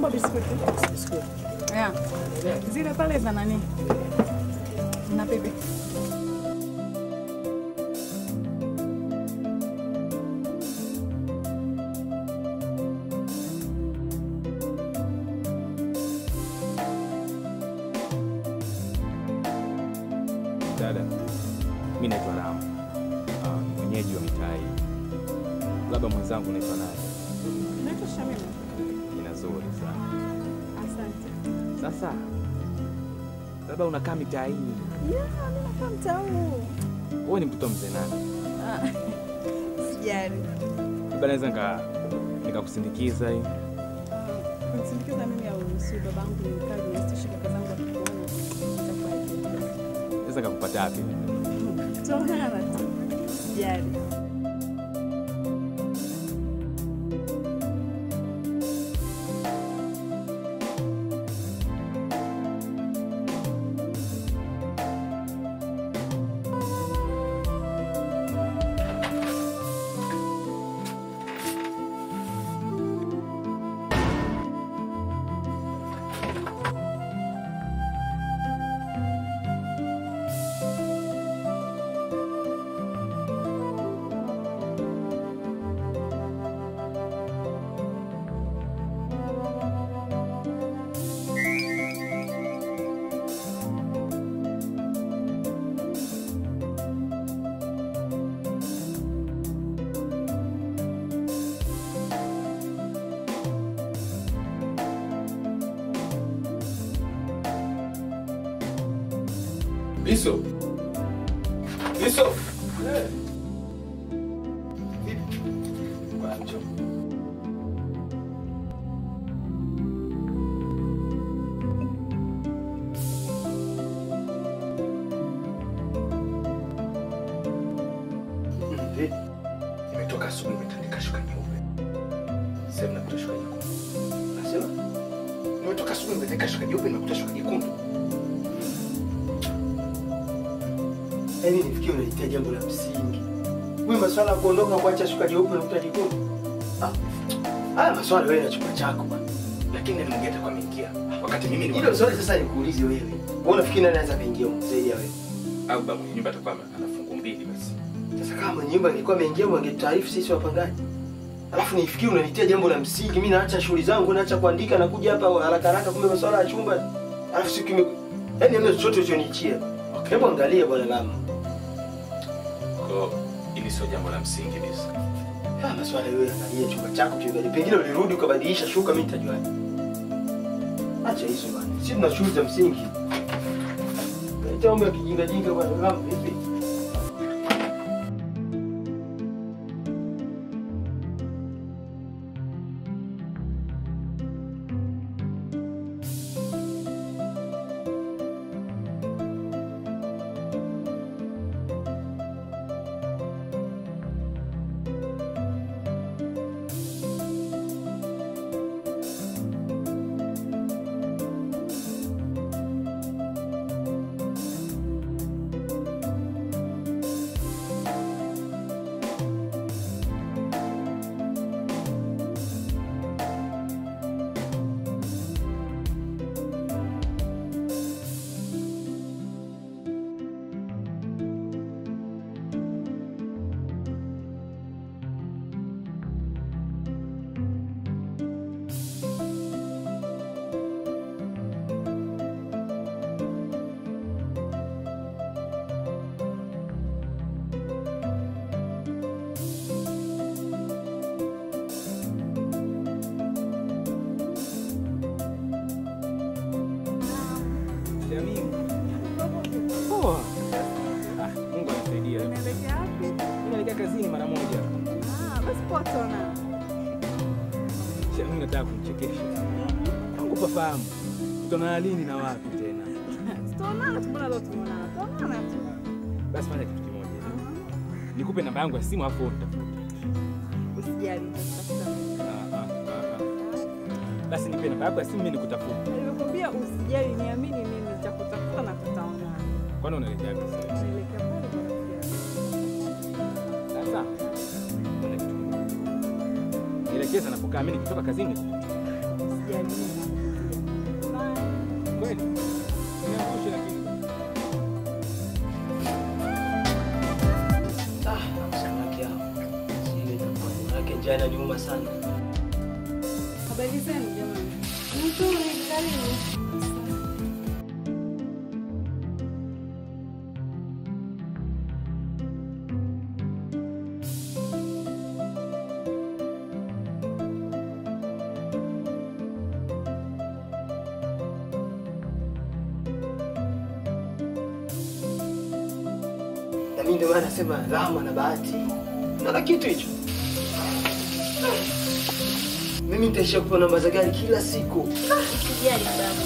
Naomba biskuti. Yeah. Zile pale za nani? Na pepe. Dada, mi naitwa Ram, Ah, ni mwenyeji wa mitaa hii. Labda mwenzangu naitwa nani? Naitwa Shamima. Jina zuri sana. Asante. Sasa labda unakaa mitaa hii, Yeah, mimi nakaa mtaa huu. wewe ni mtoto mzee nani? Ah, Sijali. Labda naweza nika nikakusindikiza hii. Kunisindikiza mimi au si babangu ni mkali nisitishike kaka zangu akikuona. Itakuwa Naweza nikakupata wapi? Tutaonana tu. Sijali. Liso. Liso. Nimetoka asubuhi nimetandika shuka nyeupe. Sasa nimekuta shuka nyekundu. Nasema? Nimetoka asubuhi nimetandika shuka nyeupe nimekuta shuka nyekundu. Yaani nifikie unalitia jambo la msingi. Wewe maswala ya kuondoka kuacha shuka jeupe na kuta jekundu. Ah. Haya maswala wewe na chumba chako bwana. Lakini nani mwingine atakuwa ameingia? Wakati mimi ni Hilo swali sasa nikuulize wewe. Wewe unafikiri nani anaweza kaingia huko zaidi ya wewe? au baba mwenye nyumba atakuwa ana fungu mbili basi. Sasa kama mwenye nyumba ingekuwa ameingia wangetaarifu sisi wapangaji. Alafu nifikiri unanitia jambo la msingi, mimi naacha shughuli zangu, naacha kuandika na kuja hapa haraka haraka kumbe maswala ya chumba. Alafu siku ime yaani hamna chochote ulichoniachia. Hebu angalia bwana Lamu. Kwa hiyo hili sio jambo la msingi bisa. Ah, maswala wewe angalia chumba chako kiangalia. Pengine ulirudi ukabadilisha shuka mimi nitajuaje? Acha hizo bwana. Sisi tuna shughuli za msingi. Leta mambo ya kijinga jinga bwana Lamu vipi? Poa. Ah, Mungu anasaidia. Unaelekea wapi? Mimi naelekea kazini mara moja. Ah, basi poa tutaonana. Sha mimi nataka kumchekesha. Mungu pafahamu. Tutaonana lini na wapi tena? Tutaonana tu, mbona leo tumeonana? Tutaonana tu. Basi fanya kitu kimoja. Nikupe namba yangu ya simu hapo utafuta. Usijali, nitakutafuta. Ah, ah, ah, ah. Basi nipe namba yako ya simu mimi nikutafuta. Nilikwambia usijali, niamini mimi nitakutafuta na tutaonana. Kwani unaelekea wapi sasa? Naelekea pale kwa rafiki yangu. Sasa fanya kitu kimoja. Nielekeza napokaa mimi nikitoka kazini. Usijali, mimi Njaa inaniuma sana. Habari zenu jamani? Nzuri, karibu. Na mimi ndio maana nasema Rama na Bahati. Naona kitu hicho. Mimi nitaishia kupona mazagari kila siku. Sijali baba.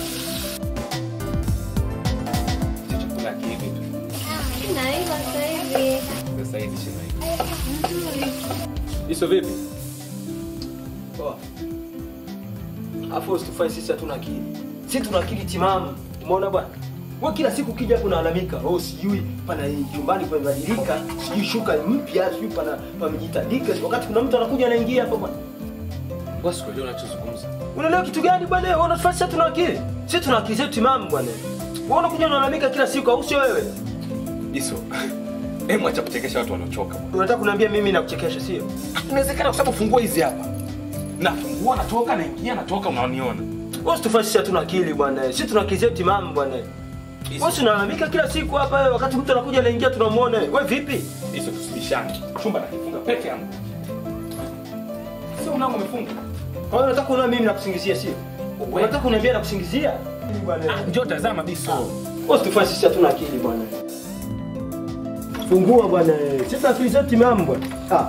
Hicho chakula kivi tu. Naiva sasa hivi. Sasa hivi shemeji. Nzuri. Hizo vipi? Poa. Afu usitufanye sisi hatuna akili. Sisi tuna akili timamu. Umeona bwana? Wewe kila siku ukija hapo unalalamika, oh sijui pana chumbani pamebadilika, sijui shuka mpya, sijui pana pamejitandika, wakati kuna mtu anakuja anaingia hapa bwana. Boss, kwa unachozungumza. Unaelewa kitu gani bwana? Wewe unatufanya sisi hatuna akili. Sisi tuna akili zetu timamu bwana. Wewe unakuja unalalamika kila siku au sio wewe? Hizo. Hebu acha kuchekesha watu wanaochoka. bwana. Unataka kuniambia mimi nakuchekesha sio? Inawezekana kwa sababu fungua hizi hapa. Nafungua natoka naingia natoka unaniona. Wewe usitufanye sisi hatuna akili bwana. Sisi tuna akili zetu timamu bwana. Hizo. Wewe unalalamika kila siku hapa wewe, wakati mtu anakuja anaingia tunamuona. Wewe vipi? Hizo tusibishane. Chumba nakifunga peke yangu. Sio mlango umefunga. Kwa hiyo unataka kuona mimi nakusingizia sio? Unataka kuniambia nakusingizia? Bwana. Njoo tazama biso. Wewe usitufanye sisi hatuna akili bwana. Fungua bwana. Sisi tuna akili zetu timamu bwana. Ah.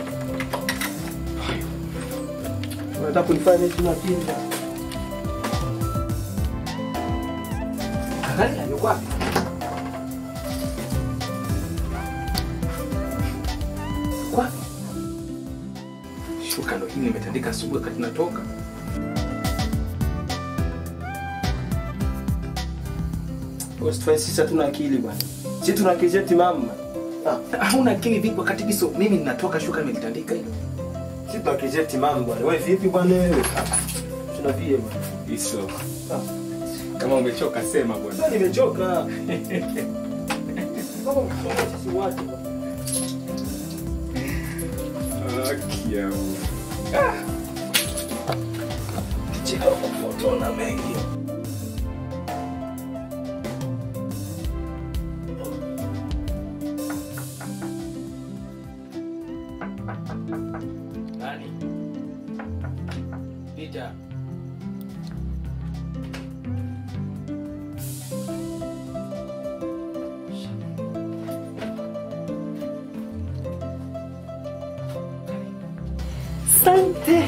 Unataka kunifanya mimi sina akili bwana. Angalia yuko wapi? Yuko wapi? Shuka ndo hii nimetandika asubuhi wakati natoka. Usitufanye sisi hatuna akili bwana. Sisi tuna akili zetu timamu. bwana. Ah. Hauna akili vipi wakati biso mimi ninatoka shuka nimelitandika hilo. Sisi tuna akili zetu timamu bwana. Wewe vipi bwana wewe? Ah. Tunavie bwana. Biso. Ah. Kama umechoka sema bwana. Sasa nimechoka. Kama mkisoma sisi watu bwana. Akia. Ah. Kicheko kufotona mengi. Nani? Peter. Asante.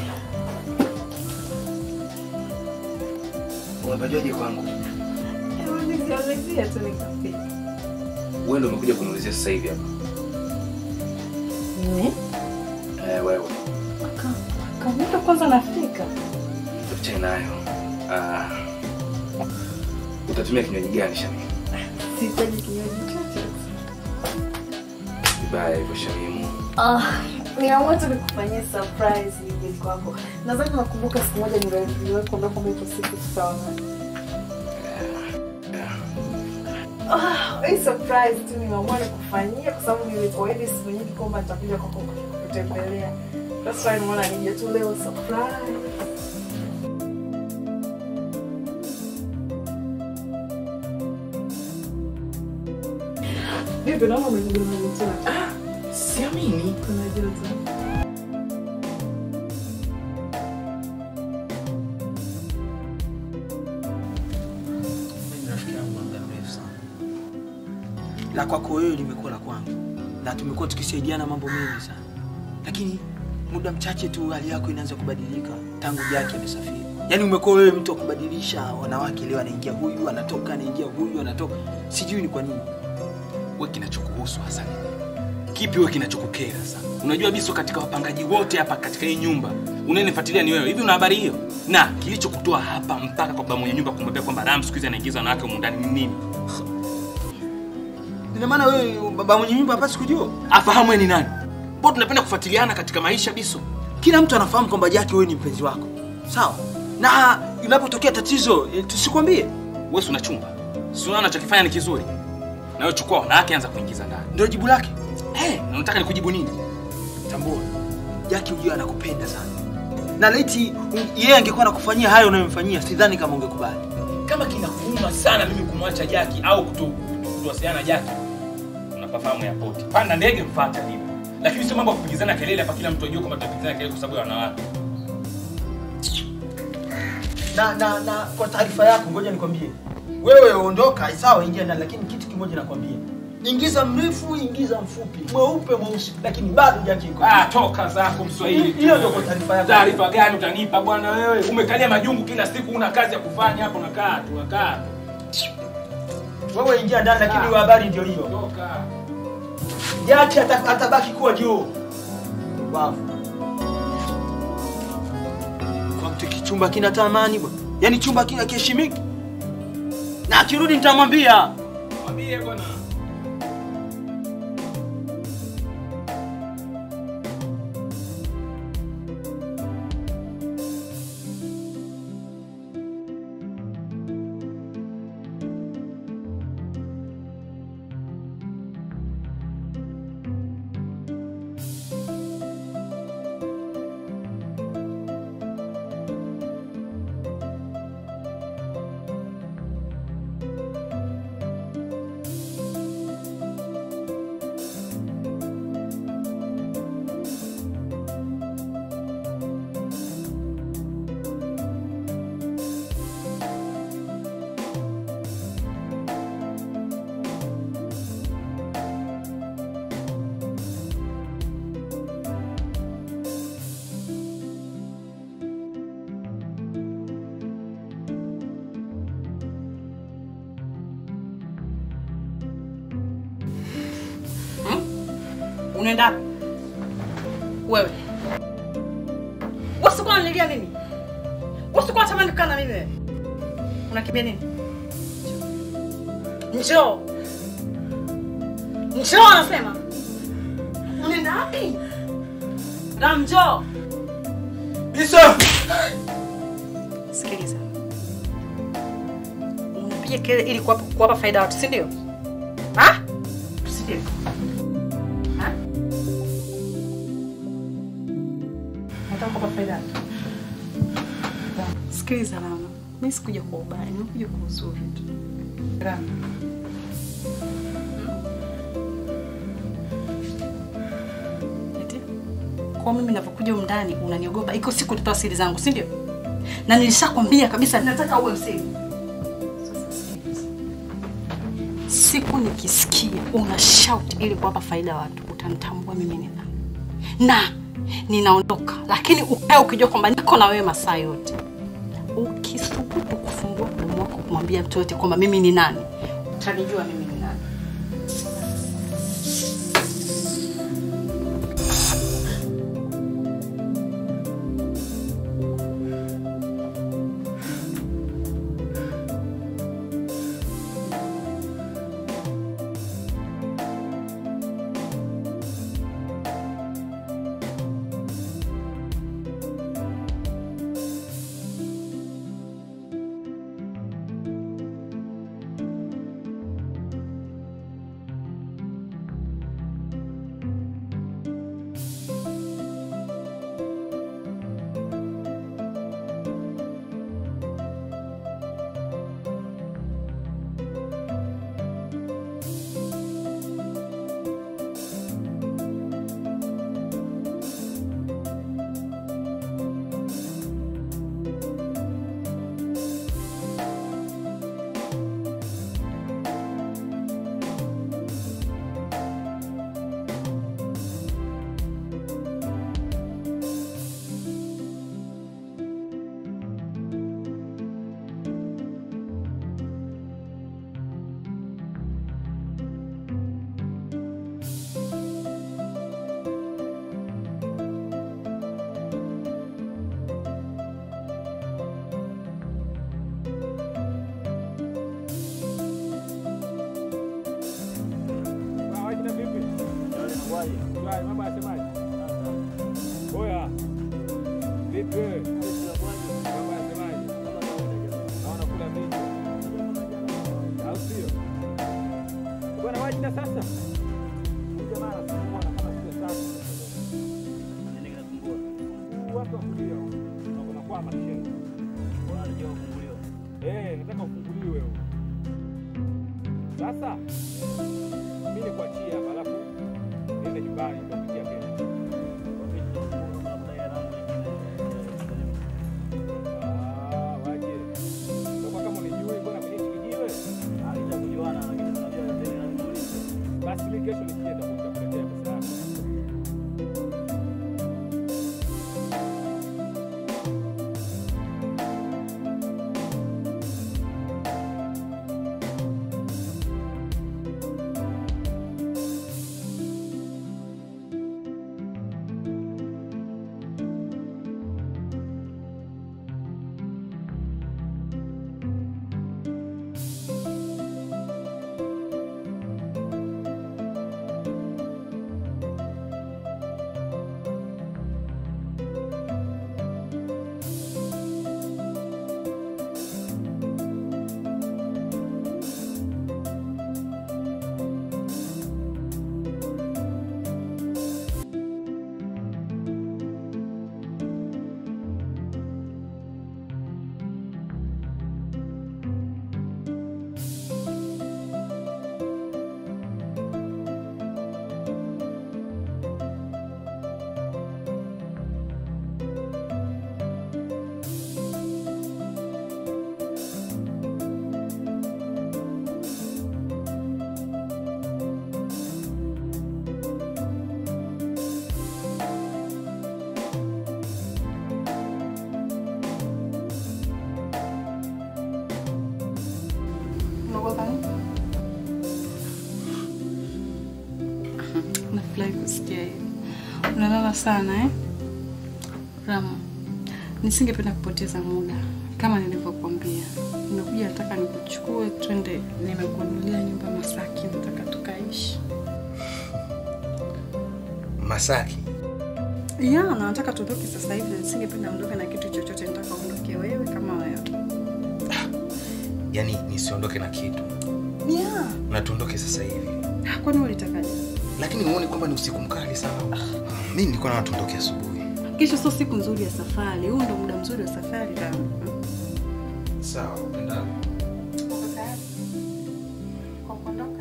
Umepajuaje kwangu? Ulizia tu nikafika. Wewe ndio umekuja kuniulizia sasa hivi hapa. Ne? Eh, wewe. Kamata kwanza nafika. Tuachane nayo. Ah. Utatumia kinywaji gani Shamimu? Sihitaji kinywaji chochote. Vibaya hivyo Shamimu. Ah, niamua tu nikufanyia surprise hivi kwako. Nadhani nakumbuka siku moja niliwahi kuambia kwamba ipo siku tutaona. Ah, hii surprise tu nimeamua nikufanyia kwa sababu nilikuahidi siku nyingi kwamba nitakuja kwako kutembelea. That's why nimeona nije tu leo surprise. Vipi naona umejibeba mtana? Siamini. Kuna joto. Mimi rafiki yangu wa muda mrefu sana. La kwako wewe limekuwa la kwangu, na tumekuwa tukisaidiana mambo mengi sana, lakini muda mchache tu hali yako inaanza kubadilika tangu Jaki amesafiri. Yaani umekuwa wewe mtu wa kubadilisha wanawake, leo anaingia huyu, anatoka, anaingia huyu, anatoka. Sijui ni kwa nini. wewe kinachokuhusu hasa nini? Kipi wewe kinachokukera sana? Unajua Biso, katika wapangaji wote hapa katika hii nyumba unayenifuatilia ni wewe. Hivi una habari hiyo? Na kilichokutoa hapa mpaka kwa baba mwenye nyumba kumwambia kwamba Ram siku hizi anaingiza wanawake humu ndani ni nini? Ina maana wewe baba mwenye nyumba hapasi kujua? Afahamu wewe ni nani? Mbona tunapenda kufuatiliana katika maisha Biso? Kila mtu anafahamu kwamba Jaki wewe ni mpenzi wako, sawa? Na inapotokea tatizo eh, tusikwambie, Wewe si una chumba. Si unaona anachokifanya ni kizuri. Na wewe chukua wanawake anza kuingiza ndani. ndio jibu lake. Eh, na unataka nikujibu nini? Tambua Jaki ujue anakupenda sana, na laiti yeye angekuwa anakufanyia hayo unayomfanyia, sidhani kama ungekubali. Kama kinakuuma sana mimi kumwacha Jaki au kuto- kuto- kutowasiliana na Jaki, unapafahamu airport, panda ndege mfuate alipo, lakini sio mambo ya kupigizana kelele hapa, kila mtu ajue kwamba tunapigizana kelele kwa sababu ya wanawake. na na na kwa taarifa yako, ngoja nikwambie, wewe ondoka, sawa, ingia ndani, lakini kitu kimoja nakwambia, ingiza mrefu, ingiza mfupi, mweupe, mweusi, lakini bado Jaki iko Ah, toka zako Mswahili. hiyo ndio kwa taarifa yako. Taarifa gani utanipa bwana wewe? Umekalia majungu kila siku, una kazi ya kufanya hapo, unakaa tu, unakaa tu. Wewe ingia ndani, lakini hiyo habari ndio hiyo. Toka. Jaki ata- atabaki kuwa juu. Wavu. Kwa mtu kichumba kina tamani bwana, yaani chumba kina kiheshimiki, na akirudi nitamwambia. Mwambie bwana. Unaenda wapi? Wewe. Wewe sikuwa unanilia mimi. Wewe sikuwa unatamani kukaa na mimi wewe. Unakimbia nini? Njoo. Njoo anasema. Unaenda wapi? Ram njoo. Bisa! Sikiliza. Unapiga kelele ili kuwapa kuwapa faida watu, si ndio? Ha? Si ndio? Ha? Nataka kuwapa faida watu. Sikiliza Rama, mimi sikuja kwa ubaya, nimekuja kwa uzuri tu. Rama. Eti? Kwa mimi ninapokuja humu ndani unaniogopa, iko siku utatoa siri zangu, si ndio? Na nilishakwambia kabisa nataka uwe msiri. Sasa sikiliza. Siku nikisikia una shout ili kuwapa faida watu, utanitambua mimi ni nani. Na ninaondoka, lakini ukae ukijua kwamba niko na wewe masaa yote. Ukisubutu kufungua mdomo wako kumwambia mtu yote kwamba mimi ni nani, utanijua mimi ni nani. Nataka kufunguliwa. Unakwenda kwa mashine. Unajua kufunguliwa. Eh, nataka ufunguliwe wewe. Sasa mimi nikuachie hapa alafu niende nyumbani nitakupitia kesho. Ah, waje. Utakuwa kama unijui mbona kwenye hiki kijiwe? Basi mimi kesho nikija nitakuletea pesa yako. Unaogopa nini? Nafurahi kusikia hivi. Unalala sana eh? Ramu, nisingependa kupoteza muda kama nilivyokuambia. Nimekuja nataka nikuchukue twende, nimekununulia nyumba Masaki, nataka tukaishi. Masaki. Ya, na nataka tuondoke sasa hivi. Nisingependa ondoke na kitu chochote, nataka uondoke wewe kama wewe. Yaani nisiondoke na kitu. Ya, Na tuondoke sasa hivi. kwani ulitakaje? Lakini muone kwamba ni usiku mkali sana. Mimi nilikuwa na tuondoke asubuhi. Kesho sio siku nzuri ya safari. Huu ndo muda mzuri wa safari Ramu. Sawa, upendavyo. Uko tayari kwa kuondoka?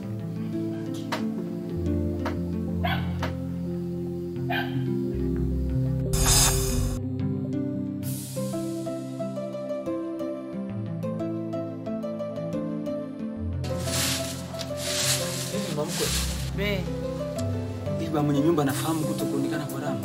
Hivi mamkwe. Be. Hivi ba mwenye nyumba anafahamu kuto kuonekana kwa Ramu.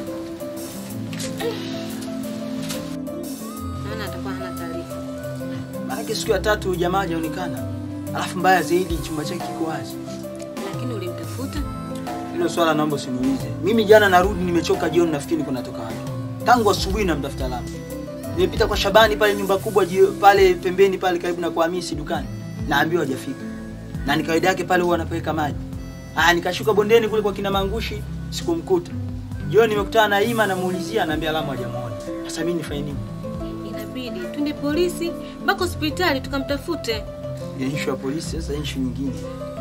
Maana atakuwa hana taarifa. Maanake siku ya tatu jamaa hajaonekana. Alafu mbaya zaidi chumba chake kiko wazi. Lakini ulimtafuta? Hilo swala naomba usiniulize. Mimi jana narudi nimechoka jioni nafikiri niko natoka wapi. Tangu asubuhi namtafuta Ramu. Nimepita kwa Shabani pale nyumba kubwa jio, pale pembeni pale karibu na kwa Hamisi dukani. Naambiwa hajafika. Na ni kawaida yake pale huwa anapeleka maji. Ah, nikashuka bondeni kule kwa kina Mangushi sikumkuta. Jioni nimekutana na Ima namuulizia anaambia Ramu hajamuona. Sasa mimi nifanye nini? Inabidi twende polisi mpaka hospitali tukamtafute. ya issue ya polisi sasa issue nyingine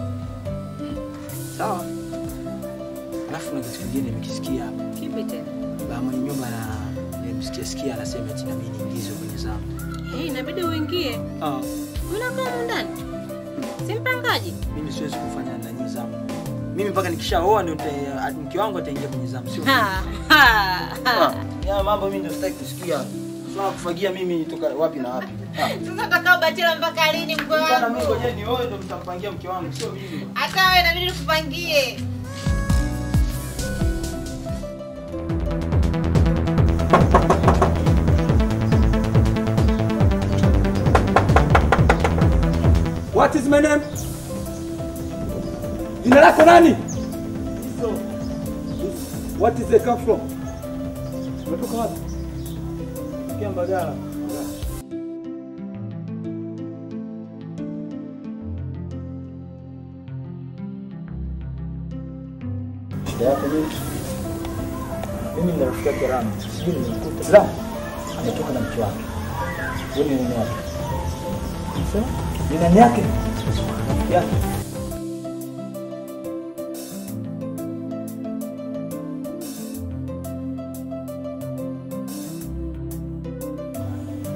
sawa alafu na kitu kingine nimekisikia hapa Kipi tena? baba mwenye nyumba na nimesikia sikia anasema eti na mimi niingizwe kwenye zamu Eh, inabidi uingie. ah Unakaa humu ndani. Si mpangaji. mimi siwezi kufanya nani zamu mimi mpaka nikishaoa ndio nita- mke wangu ataingia kwenye zamu sio Ha, ha, ha. Ah, ya mambo mimi ndio sitaki kusikia swala kufagia mimi toka wapi na wapi Ah. Sasa utakaa bachela mpaka lini mkwe Bana mimi wangu? ngoja nioe ndio mtampangia mke wangu sio mimi Hata wewe inabidi nikupangie. What is my name? Jina lako nani? What is the come from? Umetoka wapi? Kia Mbagala shida yako nini? Mimi nina rafiki yake Rama, sijui nimemkuta. Rama ametoka na mke wake. Wewe ni nani yake? Sasa ni nani yake? Rafiki yake.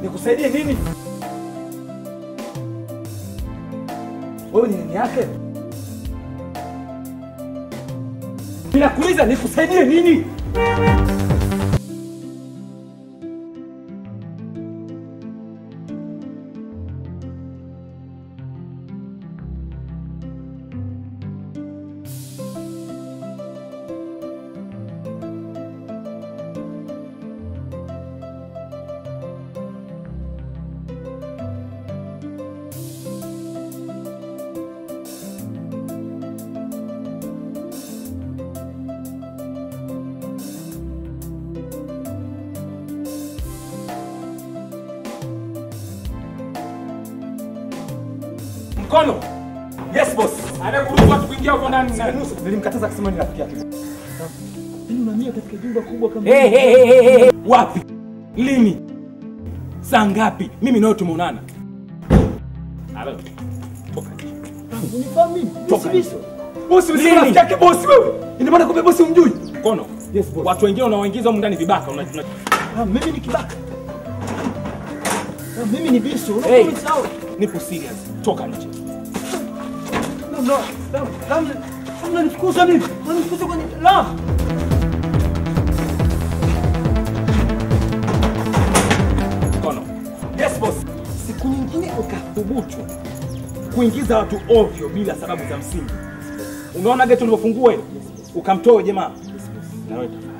Nikusaidie nini? Wewe ni nini yake? Ninakuuliza nikusaidie nini? Mkono. Yes boss. Anakuruhusu watu kuingia huko ndani nani? Nilimkataza kusema ni rafiki yake. Mimi unahamia katika jumba kubwa kama hey, hey, hey, hey, hey. Wapi? Lini? Saa ngapi? Mimi nawe tumeonana. Alo. Toka nje. Unifahamu mimi? Toka Mimi si nje. Biso. Bosi Lini? mzima rafiki yake bosi wewe. Ina maana kumbe bosi umjui? Mkono. Yes boss. Watu wengine unaoingiza huko ndani vibaka una, una... Ah, mimi ni kibaka. Ah, mimi ni Biso. Hey. Unakuwa sawa. Nipo serious. Toka nje. No, no. No, no. Unanifukuza mimi. Unanifukuza kwenye la. Mkono. Yes boss. Siku nyingine ukathubutu kuingiza watu ovyo bila sababu za msingi. Umeona geti ulivyofungua ile? Ukamtoa jamaa. Na wewe tafadhali.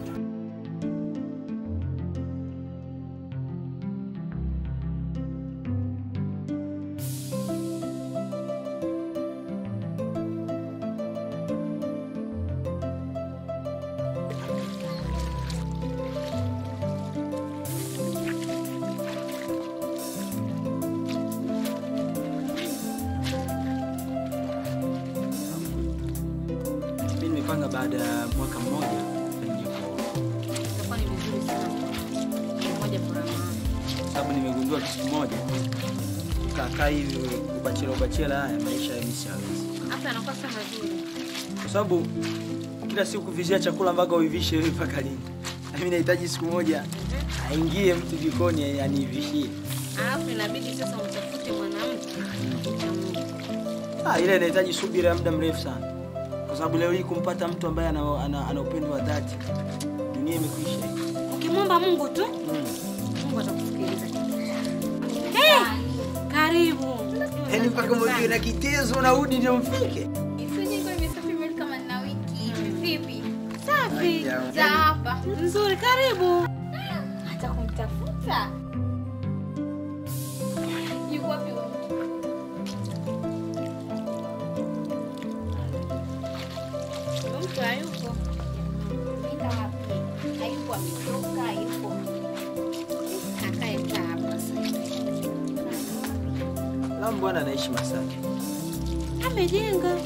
Mimi nimepanga baada ya mwaka mmoja nije kuoa. Itakuwa ni vizuri sana. Moja kwa moja. Sababu nimegundua kitu kimoja. Kukaa hivi ubachela ubachela haya maisha ya mimi siwezi. Hata anakuwa sana mazuri. Kwa sababu kila siku kuvizia chakula mpaka uivishe wewe mpaka lini? Na mimi nahitaji siku moja aingie mtu jikoni anivishie. Alafu inabidi sasa umtafute mwanamke. Ah, ile inahitaji subira ya muda mrefu sana. Kwa sababu leo hii kumpata mtu ambaye ana, ana, ana upendo wa dhati dunia imekwisha. Ukimwomba Mungu tu, Mm. Mungu atakusikiliza. Hey, karibu. Yaani mpaka mwe na kitezo na udi ndio mfike. Safi. za hapa Nzuri, karibu. hata kumtafuta yuko wapi huyo mtu? Huyo Mtu hayupo. Nenda wapi? Hayupo, ametoka, hayupo. Akae kaa hapa sasa. Lamu bwana anaishi Masaki. Amejenga.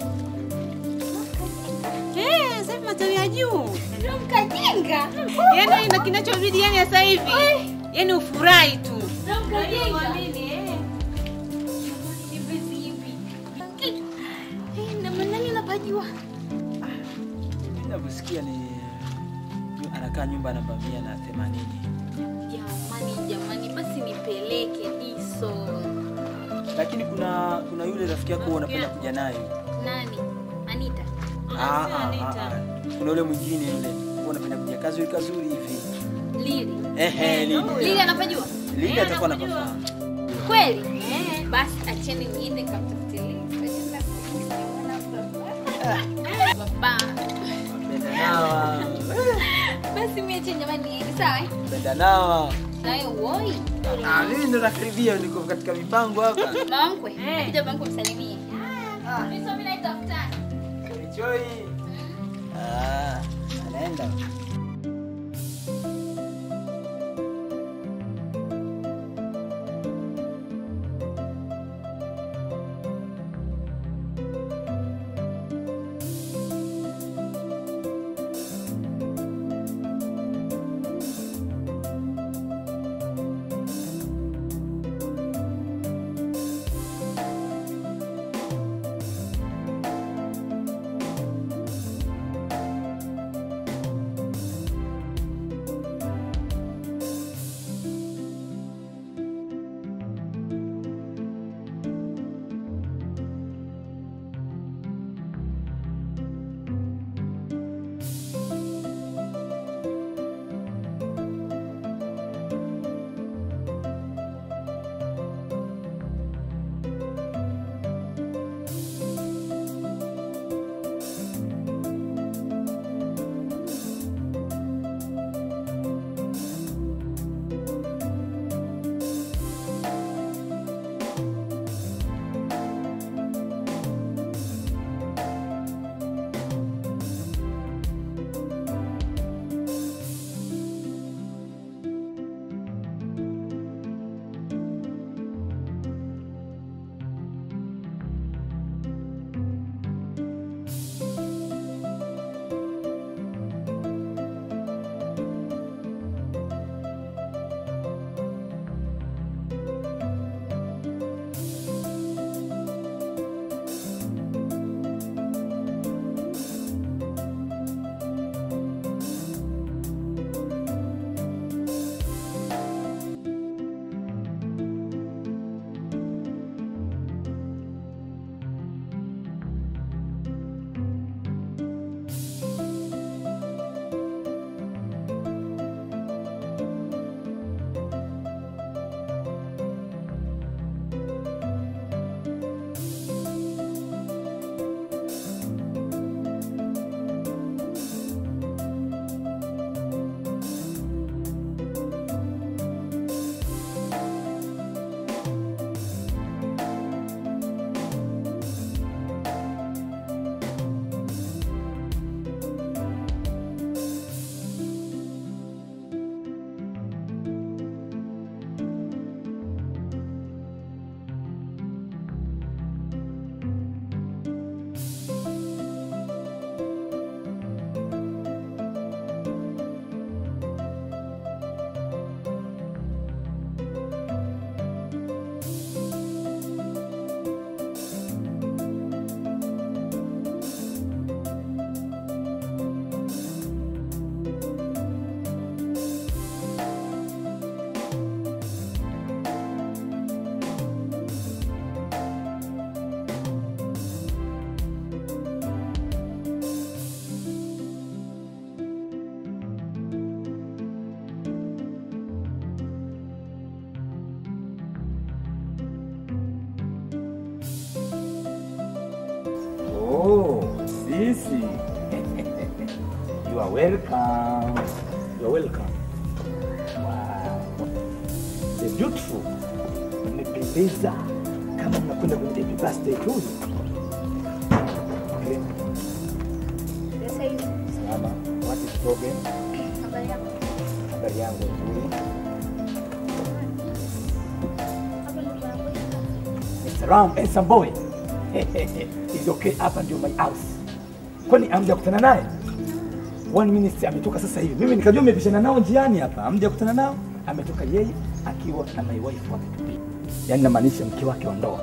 Eh, sasa hivi matawi ya juu. Ndio mkajenga. Yaani na kinachobidi yani sasa hivi. Yaani ufurahi tu. Ndio mkajenga. Uamini, eh. Hivi hivi. Eh, na nani unapajua? Mimi ninavyosikia ni anakaa nyumba namba mia na themanini. Jamani, jamani, basi nipeleke Diso. Lakini kuna kuna yule rafiki yako unapenda kuja naye. Nani? Anita. Ah, ah, ah, ah. Kuna yule mwingine yule huwa unapenda kuja kazi yule kazuri hivi. Lili. Ehe, Lili. Lili anapajua? Lili atakuwa anapafahamu. Kweli? Eh. Basi acheni niende kamtafute Lili. Tutajenda kusimuona baba. Penda nawa. Basi mimi acheni jamani niende sawa? eh? Penda nawa. Nawe uoi. Ah, mimi ndo nakaribia niko katika mipango hapa. Mama mkwe. Kuja bangu msalimie. Ah. Diso mimi naitafuta. Choi. Ah, anaenda. Yes. you are welcome. You are welcome. Wow. The beautiful. Umependeza kama mnakwenda kwenye happy birthday tu. Okay. Sasa hivi Salama. What is problem? habari yako? Habari yangu nzuri. Hapa ndo tunakwenda. Mr. Ram, handsome boy. It's okay, hapa ndio my house. Kwani amja kutana naye? One minute ametoka sasa hivi. Mimi nikajua mmepishana nao njiani hapa. Amja kutana nao, ametoka yeye akiwa na my wife wake tu. Yaani namaanisha mke wake wa ndoa.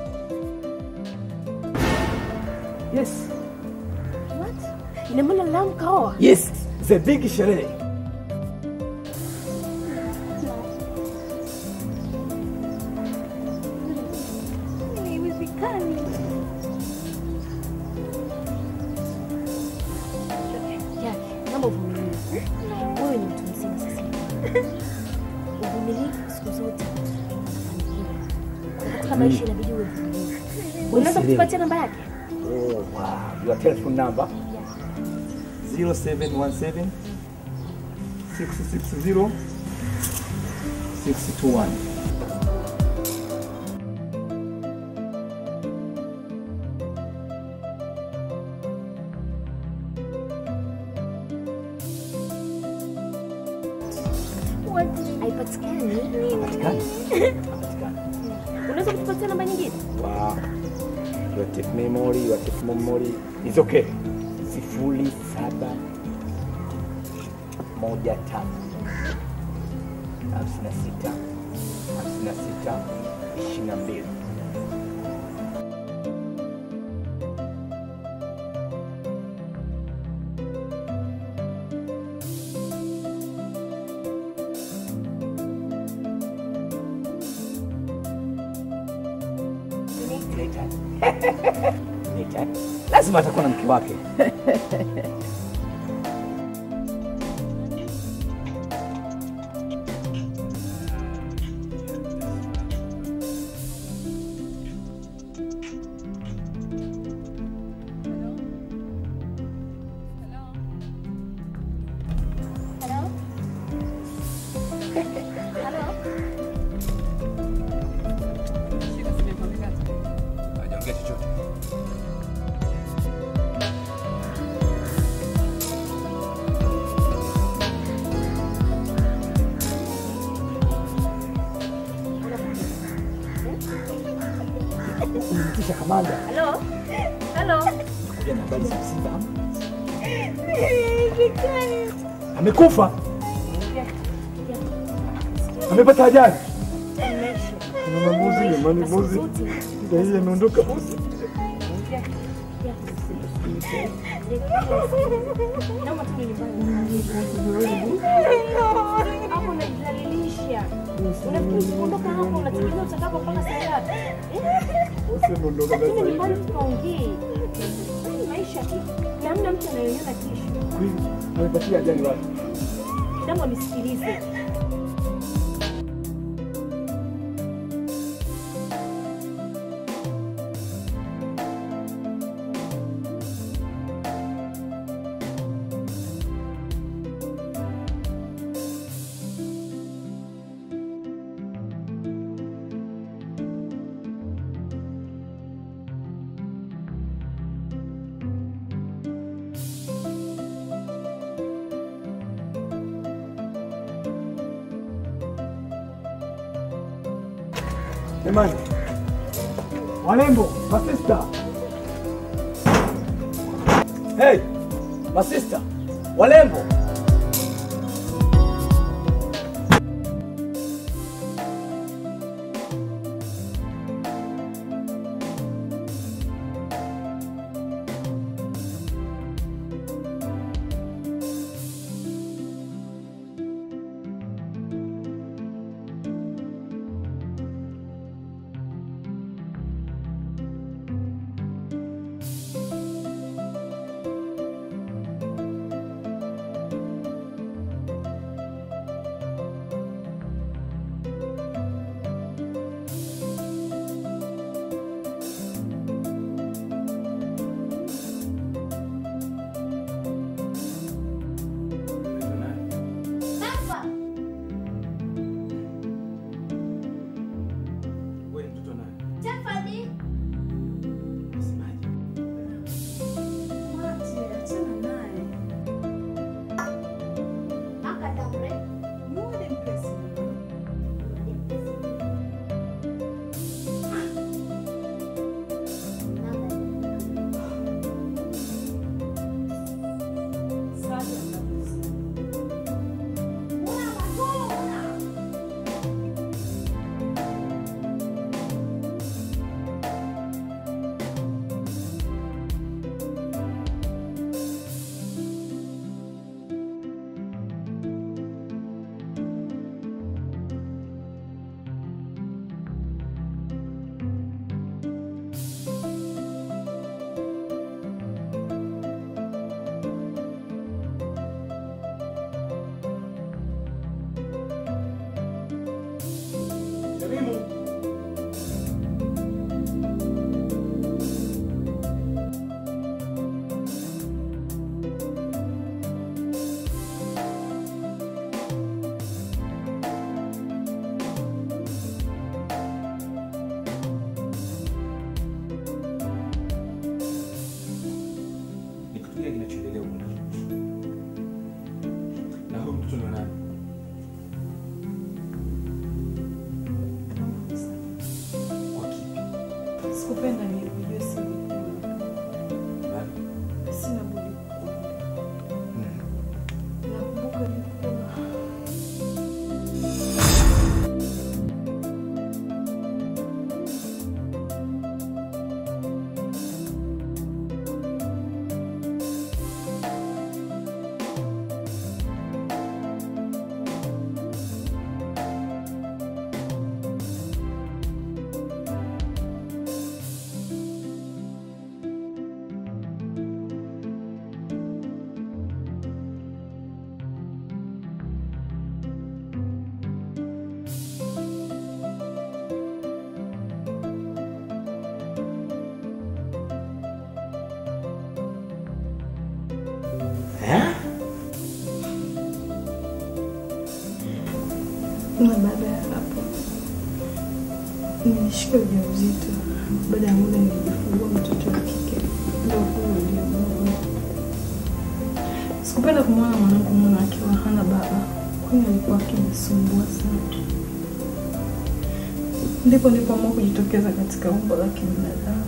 Yes. What? Ina maana Lam kaoa? Yes, the big sherehe. Haiwezekani. Yake, naomba uvumilie. Wewe ni mtu mzima sasa hivi. Uvumilivu siku zote unafanikiwa. Na Katika maisha inabidi uwe mvumilivu. Unaweza Usielewe. kutupatia namba yake? Oh, wow. Your telephone number 0717 660 621. What? Haipatikani. Hapatikani. Unaweza kutupatia namba nyingine? Wow. Your tape memory, your tape memory. It's okay. Sifuri saba moja tano hamsini na sita hamsini na sita ishirini na mbili. Nita- lazima atakuwa na mke wake. Hello? Hello? Hajaongea chochote. Umemtisha kamanda. Hello? Hello? Kuja na habari za msiba. Haiwezekani. Amekufa. Amepata ajali. Mama mbuzi, jamani mbuzi. Ndio hii ameondoka mbuzi. Naomba tu nyumbani. Hapo unajidhalilisha. Unafikiri ukiondoka hapo unategemea utakapo mpaka saa ngapi? Eh? Usiondoka Lakini sasa nyumbani hivi. tukaongee. Hii maisha tu. Na hamna mtu anayeona kesho. Kweli, Amepatia ajali wapi? Naomba nisikilize. Jamani. Walembo, masista. Hey, masista. Walembo. unafikiria kinachoendelea huko ndani. Na huyo mtoto ni wa nani? Kwa kipi? Sikupenda nilijue siri. Nani? Sina budi kukuambia. Nakumbuka nilikuwa na baada ya hapo nilishika ujauzito. Baada ya muda nilijifungua mtoto wa kike, ndio huyo niliyemuona. Sikupenda kumwona mwanangu mwana akiwa hana baba, kwani alikuwa akinisumbua sana. Ndipo nilipoamua kujitokeza katika umbo la kibinadamu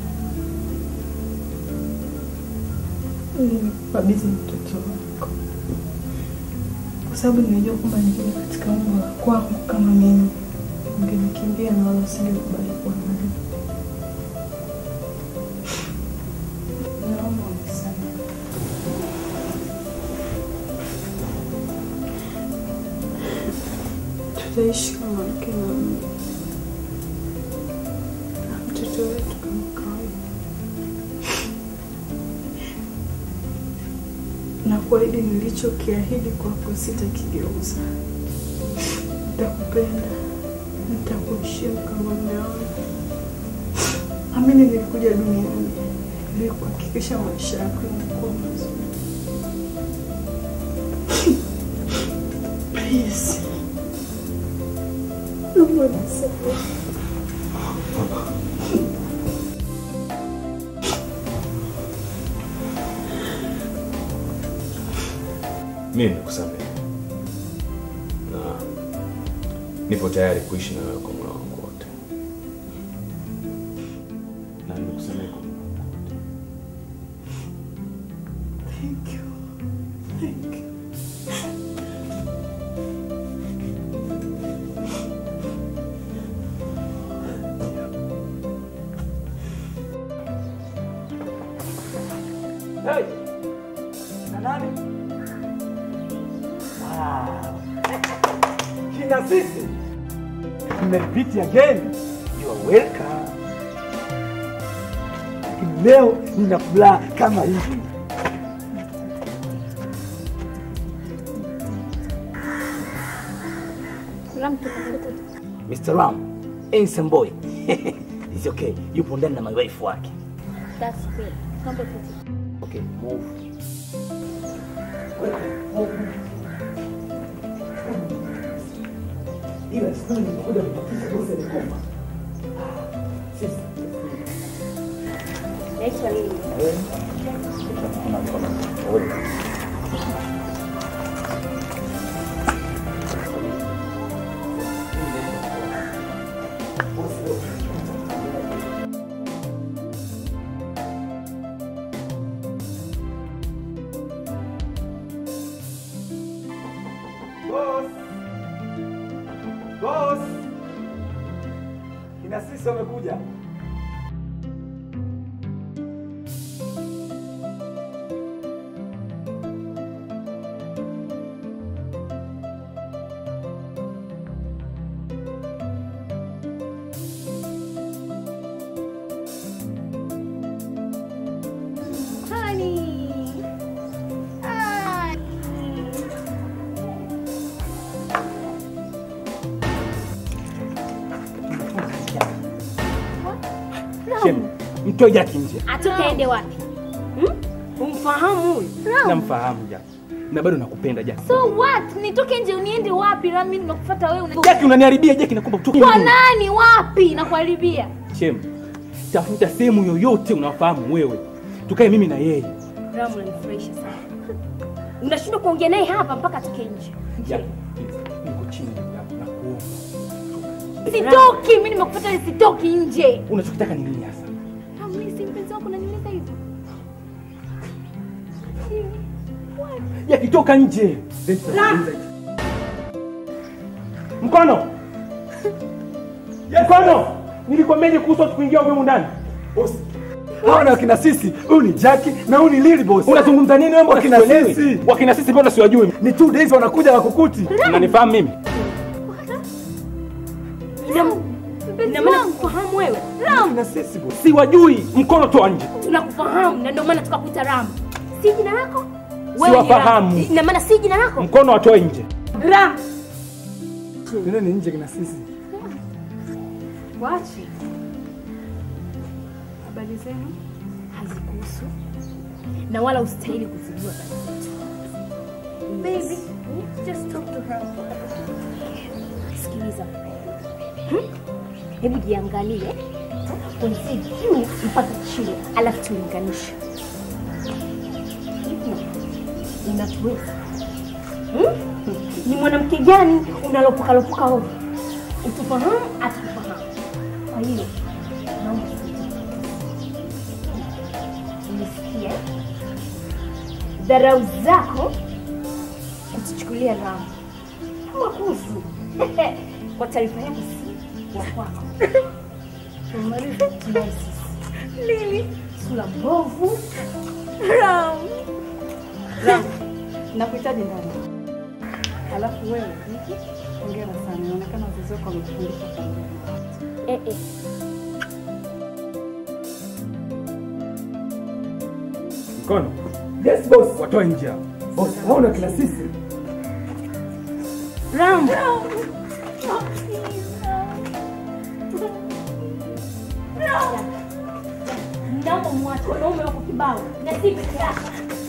ili nikukabidhi mtoto wako, kwa sababu nilijua kwamba nikija katika umbo la kwangu kama mimi ungenikimbia na wala usingekubali kuwa nami. Naomba unisamehe. Tutaishi kama mke na mume na mtoto wetu kama kawaida, na kuahidi nilichokiahidi kwako sitakigeuza. Nitakupenda, nitakuheshimu kama mume wangu. Amini, nilikuja duniani ili kuhakikisha maisha yako yanakuwa mazuri. Please. Naomba nisamehe. Mimi nimekusamehe na nipo tayari kuishi na wewe kwa moyo wangu wote, na nimekusamehe kwa moyo wangu wote. Thank you. Thank you. Hey! Na nani? Wow. Kina sisi. Mmerepeat again. You are welcome. Lakini leo nina furaha kama hivi. Mr. Ram, handsome boy. It's okay. Yupo ndani na my wife wake. That's great. Naomba uketi. Okay, move. Ila sasa nimekuja kupatia bosi alikoma. Sisi. Naitwa Lili. Boss. Boss. Kina sisi wamekuja. Honey. Hi. Shem, mtoe Jaki nje. Atukaende wapi? Umfahamu huyu? Namfahamu Jaki. Na bado nakupenda Jaki. So what? Nitoke nje uniende wapi? Na mimi nimekufuata wewe una... Jaki unaniharibia Jaki nakuomba utoke Kwa nje. nani? Wapi? Nakuharibia. Shem, tafuta sehemu yoyote unafahamu wewe. Tukae mimi na yeye. Ramu unanifurahisha sana. Unashindwa kuongea naye hapa mpaka atoke nje. Jackie, please, niko chini ndugu yangu, nakuomba. Sitoki, mimi nimekufuata ili sitoki nje. Unachokitaka ni nini hasa? Ramu, mimi si mpenzi wako unaniuliza hivyo. Jackie, toka nje. Mkono. Mkono. Nilikwambia kuhusu watu kuingia humu ndani. Boss. Hawa na wakina sisi. Huyu ni Jackie na huyu ni Lily boss. Unazungumza nini wewe? Wakina Wakina sisi. sisi. Wakina sisi mbona siwajui? Ni two days wanakuja na kukuti. Unanifahamu mimi? Ina maana kufahamu wewe. Ramu, Na sisi boss. Siwajui. Mkono toa nje. tunakufahamu na ndio maana tukakuita Ramu. Si jina lako? Wewe ni Siwafahamu. Ramu. Ina maana si jina lako? Mkono atoe nje. Ramu. Tena ni nje kina sisi. Wachi. Habari zenu? Hazikuhusu na wala ustahili kuzijua habari zetu. Baby, just talk to her. Sikiliza. Hmm? Hebu jiangalie kuanzia juu mpaka chini, alafu tulinganishe. Hivi unatuweza? Hmm? Ni mwanamke gani unalopokalopoka ovyo? Utufahamu, atufahamu. Kwa hiyo naomba Umesikia? Dharau zako kutuchukulia Ramu kama kuzu. Kwa taarifa yako, si wa kwako. Tunaye sisi. Lili, sura mbovu. Ramu. Ramu, nakuhitaji ndani. Alafu wewe, Niki, hongera sana. Inaonekana wazazi wako wamekufundisha kuongea. Eh, eh. Mkono. Yes boss. Watoe nje hao. Boss, hawa na wakina sisi. Ramu. Naomba mwache wanaume wako kibao na si peke yako.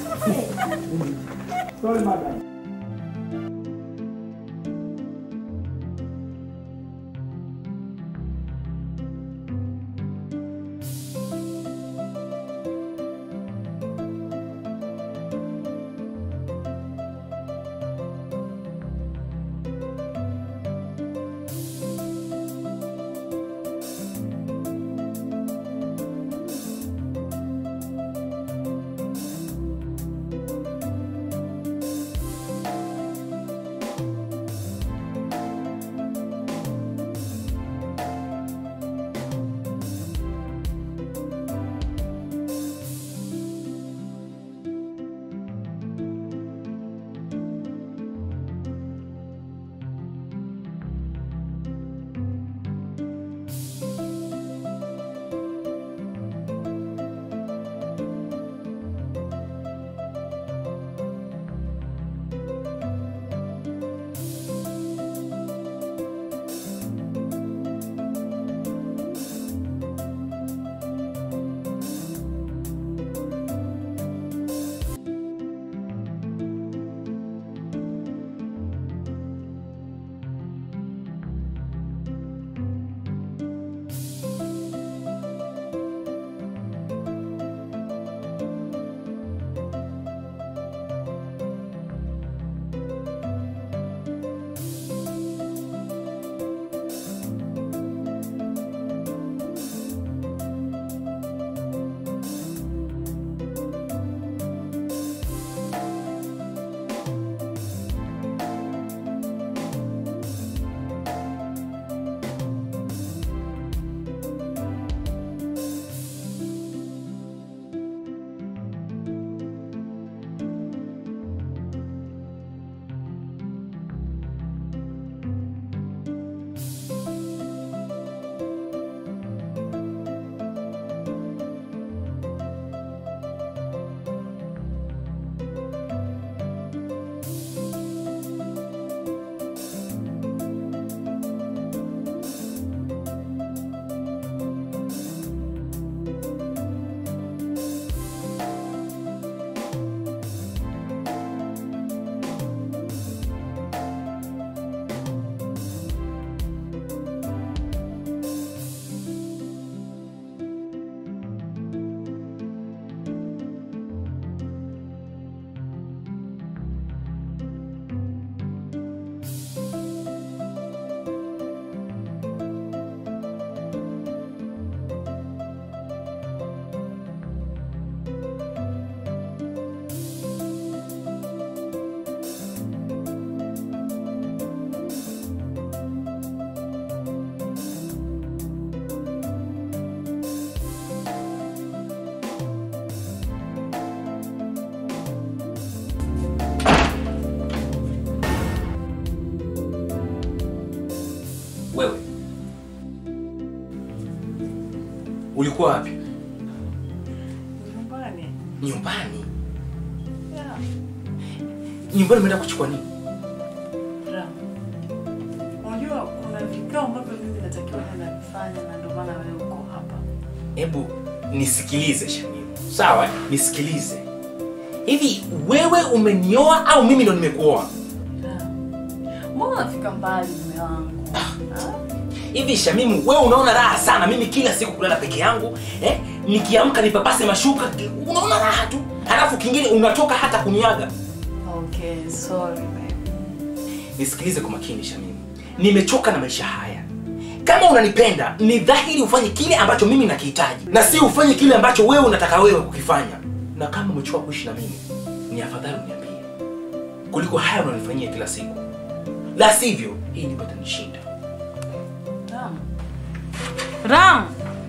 Sorry madam. Ulikuwa wapi? Nyumbani. Nyumbani. Yeah. Nyumbani umeenda kuchukua nini? Ram. Unajua kuna vikao ambavyo mimi natakiwa kwenda kufanya na ndio maana wewe uko hapa. Hebu nisikilize Shamimu, sawa? eh? Nisikilize. Hivi wewe umenioa au mimi ndo nimekuoa? Mbona unafika mbali mume wangu? Hivi Shamimu, wewe unaona raha sana mimi kila siku kulala peke yangu eh? Nikiamka nipapase mashuka, unaona raha tu, halafu kingine unatoka hata kuniaga. Okay, sorry babe. Nisikilize kwa makini Shamimu, nimechoka na maisha haya. Kama unanipenda ni dhahiri ufanye kile ambacho mimi nakihitaji na si ufanye kile ambacho wewe unataka wewe kukifanya. Na kama umechoka kuishi na mimi, ni afadhali uniambie kuliko haya unanifanyia kila siku, la sivyo hii nyumba itanishinda. Ram. Ram.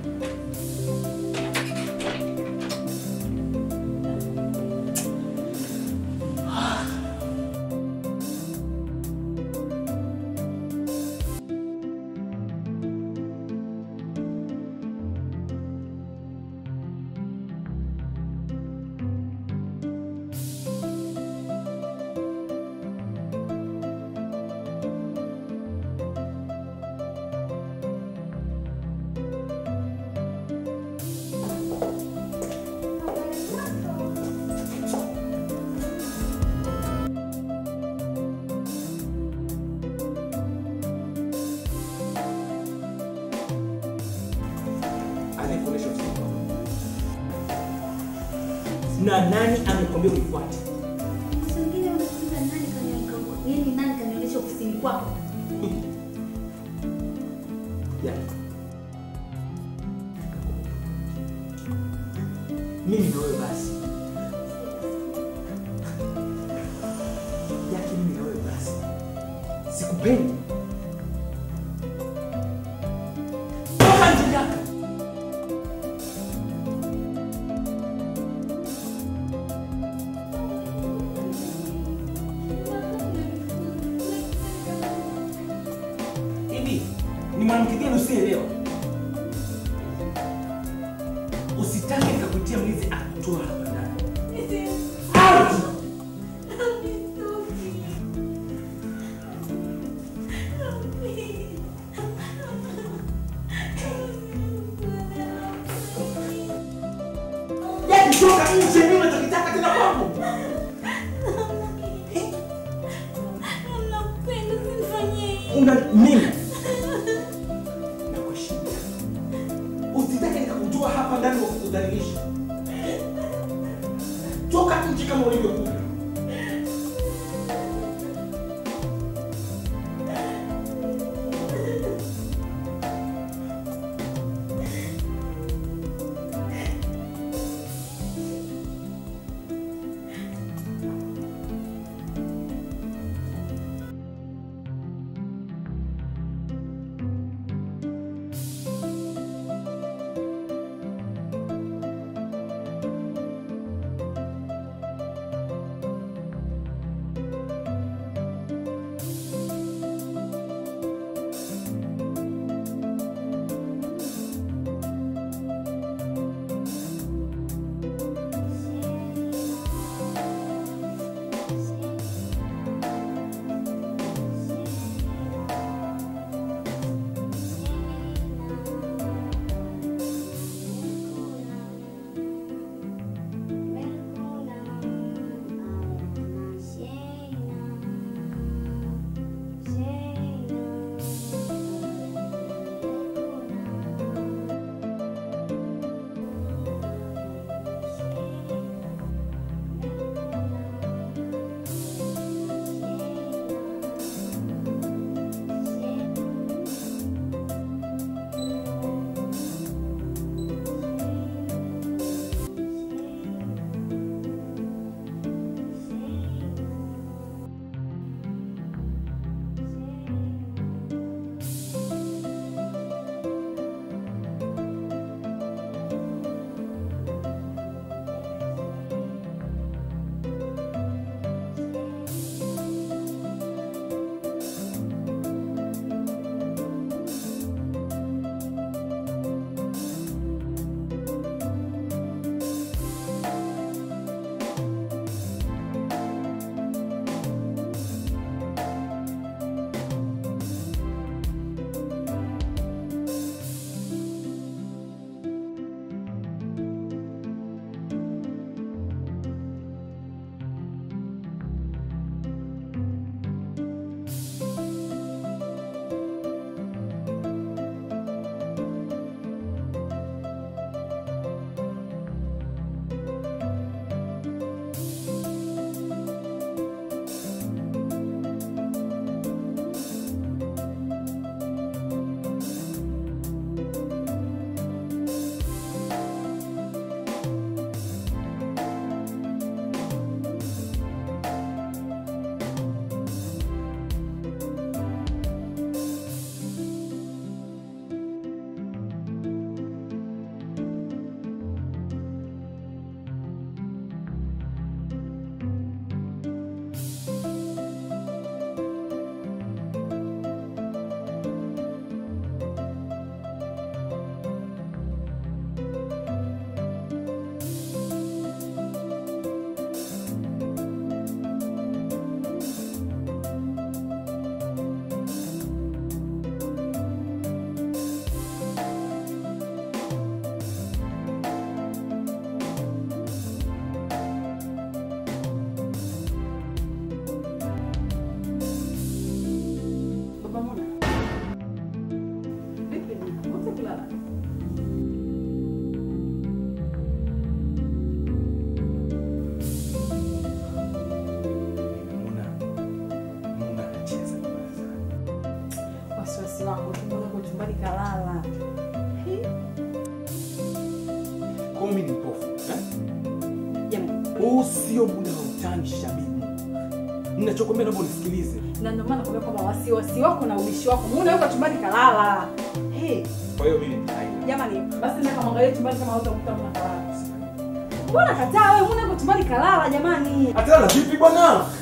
Anayekuonesha usiku na nani amekwambia unifuate? Yaani nani kanionyesha kusini kwako? Ya. Mimi na wewe basi. Yake mimi na wewe basi. Sikupendi. Toka nje yako. Hivi ni mwanamke gani usielewa? Usitake nikakutia mlizi akutoa hapa ndani. Out! Yaani toka nje mimi unachokitaka tena kwangu. Una mimi nakuheshimu. Usitake nikakutoa hapa ndani wa kukudhalilisha. Toka nje kama ulivyokuja. Ninachokwambia naomba unisikilize. Na ndio maana nakwambia kwamba wasiwasi wako na ubishi wako. Muone yuko chumbani kalala. Hey, Kwa hiyo mimi nitaenda. jamani, basi nenda kamwangalie chumbani kama hutakuta mna kalala. Mbona kataa wewe? Muone yuko chumbani kalala jamani. Atalala vipi bwana?